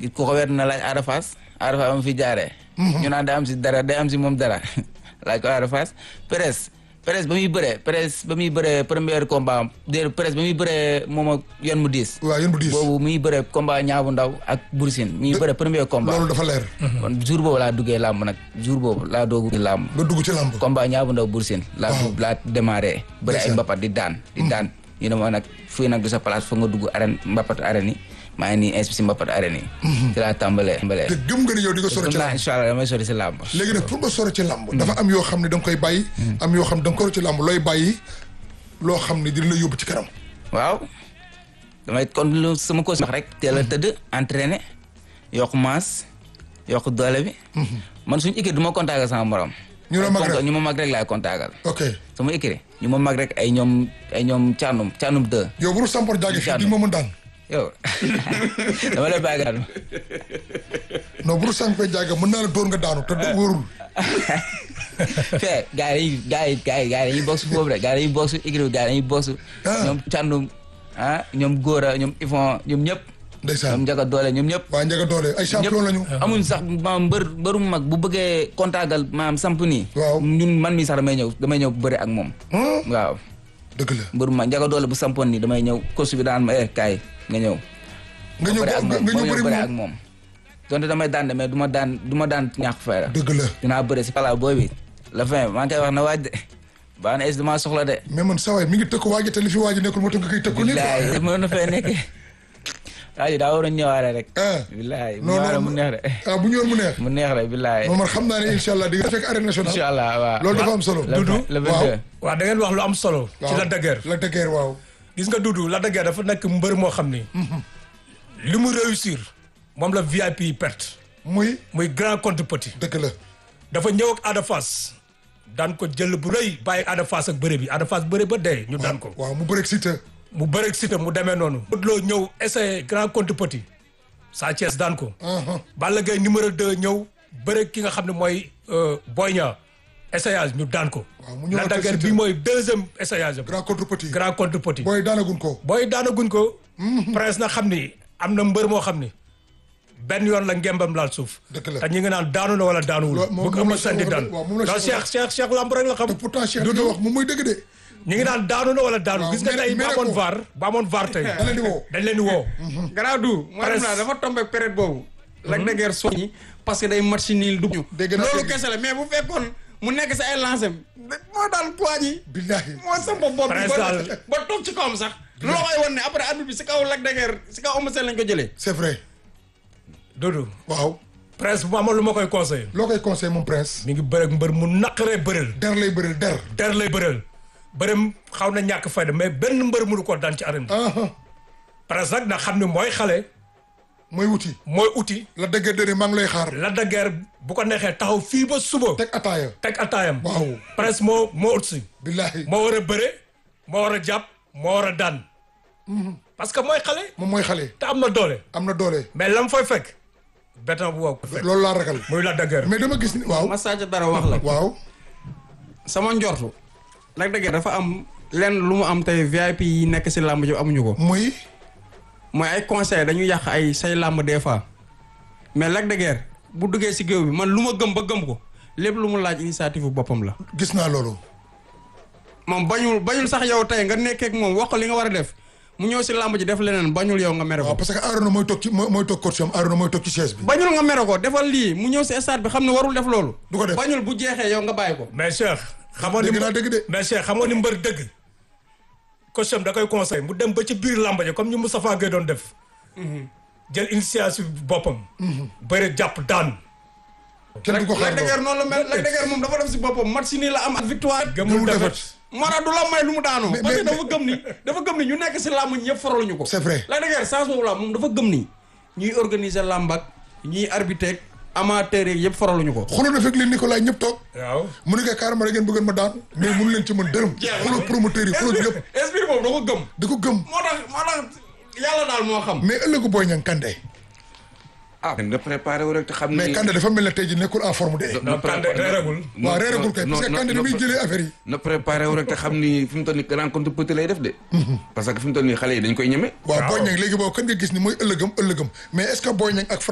ku ko wet na laaj Ada Fass Ada Fass am fi jaaree. ñu naan day am si dara day am si moom dara laaj ko Ada Fass Perez Perez ba muy bëree Perez ba muy bëree premier combat am déedéet Perez ba muy bëree moom ak yoon mu diis. waaw yéen bu diis boobu muy bëree combat ñaabu ndaw ak Boursine muy bëree premier combat. loolu dafa leer kon jour boobu laa duggee làmb nag jour boobu laa doogu làmb. nga dugg ci làmb combat ñaabu ndaw Boursine. laa dugg laa démarré. bëri ay Ndeysaan. mbapat di daan di daan. ñu ne ma nag fii nag du sa place foog nga dugg arène mbapat arène yi maa ngi nii inspi si mbapat arène yi. ci laa tàmbalee. tàmbalee. te gëm nga ni yow di nga sori ci gëm naa làmb incha allah damay sori si làmb. léegi nag pour nga sori ci làmb dafa am yoo xam ne da nga koy bàyyi am yoo xam ne da nga ko ci làmb looy bàyyi loo xam ne dina la yóbbu ci kanam waaw damay kon lu sama ko wax rek teel a tëdd entraîné yokk masse yokk doole bi. man suñu équipe du ma contactal sama morom. ñu la mag rek ñu ma mag rek laay contactal. ok sama équipe ñu ma mag rek ay ñoom ay ñoom caanum caanum deux. yow bu sampor jaage fii di ma mën daan yow dama lay bàyyi daal non bu sampor jaage mën naa la dóor nga daanu te du wóorul fee gars yi gars yi gars yi gars yi dañuy bokk foofu rek gars yi dañuy bokk su équipe gars yi dañuy bokk su Ah. ñoom càndum ah ñoom góora ñoom ifon ñoom ñëpp ñoom ndeysaan njaga doole ñoom ñëpp waa njaga doole ay champion lañu amuñ sax maam mbër mbëru mag bu bëggee kontaagal maam samp nii Waaw. ñun man mi sax damay ñëw damay ñëw bëre ak moom Hmm? waaw dëgg la mbëru mag njaga doole bu sampoon nii damay ñëw coach bi daan ma eh kaay nga ñëw nga ñëw bëre ak nga moom ñëw ma bëri bëre moom ak moom donte damay daan de mais du ma daan du ma daan ñàkk fayda dëgg la dinaa bëre si pala booy bi la fin maa ngi koy wax na waaj de baa na es damaa soxla de mais man sawaay mi ngi tëkk waaji te li fi waaji nekkul moo tax nga koy tëkku nii billaay mën na fee nekk waaye daa waroon ñëwaale rek ah billaay mu non ñëwaale non mu neex de ah bu ñëwoon mu neex mu neex de billaay moom man xam naa ne incha allah di nga fekk arène incha nationale allah waaw loolu dafa am solo le Doudou, le waaw. 22 waaw da ngeen wax lu am solo. ci la dëgër. la dëgër waaw gis nga Doudou la dëgër dafa nekk mbër moo xam ni. li mu réussir moom la VIP yi perte. muy muy grand contre petit. dëgg la dafa ñëw ak Ada Fass daan ko jël bu rëy bàyyi Ada Fass ak bëre bi Ada Fass bëre ba dee ñu daan ko. waaw mu bëreeg Siteu mu bëre ak Siteu mu demee noonu. Modou Lo ñëw essayé grand contre petit. Sa Thiès daan ko. aha Balla Gaye numéro 2 ñëw bëre ki nga xam ne mooy euh, Boy Niang essayage ñu daan ko. Waaw, mu ñëw la ak dagger Siteu. bi mooy deuxième essayage am. grand contre petit grand contre petit. booy daanagun ko booy daanaguñ ko. prince na xam ni am na mbër moo xam ni benn yoon la ngembam laal suuf. Dëgg la. te ñu ngi naan daanu na wala daanuwul. Loolu moom- bëgg moom am la na sandi Cheikh daan. wax- waaw, moom la non Cheikh Cheikh Cheikh Cheikh lamb rek la xam. te pourtant Cheikh li nga wax moom mooy dëgg de ñu ngi naan daanu na wala daanu. Waaw, gis nga mere- tey ba mere amoon ko. vaar ba amoon vaar tey. da leen di woo dañ leen di woo. garaaw du moo Presque. naa dafa tombé période boobu Lac de Guiers soññi parce que day match niil du ñu Dégg naa loolu dégg. kese la mais bu fekkoon mu nekk sa ay lancé moo daan poids yi billahi moo sa bopp bopp bi Presque ba daal. ba toog ci kawam sax loolu koy wan ne après arbitre bi si kaw Lac de Guiers si kaw Eumeu Sène lañ ko jëlee c'est vrai Doudou waaw prince bu ma amoon lu ma koy conseillé. loo koy conseil moom prince mi ngi bëre ak mbër mu naqaree bëreel. der lay bëril der der lay bëreel. bërëm xaw na ñàkk fayda mais benn mbër mënu ko daan ci arène bi. aha prince nag na xam ne mooy xale mooy wuti mooy uti. la dëgg dëri maa ngi lay xaar la de guerre bu ko neexee taxaw fii ba suba. teg ataaya teg ataayam. Waaw. prince moo moo ut si. billahi moo war a bëre moo war a jàpp moo war a daan. parce que mooy xale. moom mooy xale te am na doole. am na doole mais lam fay fekk. béton bu wow ko fekk. loolu laa ragal muy la de guerre. mais dama gis ni waaw ma sàcc dara wax la waaw sama njortu Lac de Guiers dafa am lenn lu mu am tey VIP yi nekk si làmb ji amuñu ko muy mooy ay conseil dañu yàq ay say làmb des fois mais Lac de Guiers bu duggee si géew bi man lu ma gëm ba gëm ko lépp lu mu laaj initiative bu boppam la gis naa loolu moom bañul bañul sax yow tey nga nekkee ak moom wax ko li nga war a def mu ñëw si làmb ji def leneen bañul yow nga mere waaw ko parce que Arona mooy toog ci mooy mooy toog coach am Arona mooy toog ci chaise bi bañul nga mere ko defal lii mu ñëw si stade bi xam ne warul def loolu Du ko def. bañul bu jeexee yow nga bàyyi ko mais Cheikh. xamoon ni dégg naa dëgg de mais Cheikh xamoon ni mbër dëgg. coach am da koy conseil mu dem ba ci biir làmba ja comme ñu Moustapha Gueye doon def. jël initiative boppam. bëre jàpp daan. kenn du ko xaar Lac de Guiers noonu la mel Lac de Guiers moom dafa def si boppam match si nii la am ak victoire gëmul Gëmul defet defet. moo tax du la may lu mu daanoo Mais- parce que mais- dafa gëm ni dafa gëm ni ñu nekk si làmb ñëpp faraluñu ko c'est vrai Lac de Guiers chance boobu la moom dafa gëm ni ñuy organiser làmb ak ñuy arbitrer amateur yeeg yëpp faraluñu ko xuloo na fekk leen Nicolas ñëpp toog waaw. mu ne ko carrément da ngeen bëggoon ma daan mais mënu leen ci mën dërëm xuloo promoteur yi xuloo ñëpp esprit boobu da ko gëm di ko gëm moo tax moo tax yàlla daal moo xam mais ëllëgu Boy Niang Kandé ah na préparé wu rek te xam ni mais Kandé dafa mel ne tey ji nekkul en forme de non Kandé reeragul. waaw reeragul kay parce que Kandé ni muy jëlee affaire yi na préparé wu rek te xam ni fi mu toll nii rencontre petit lay def de. parce que fi mu toll nii xale yi dañ koy ñeme. waaw Waaw. Boy Niang léegi boobu kan nga gis ni mooy ëllëgam ëllëgam mais est-ce que Boy Niang ak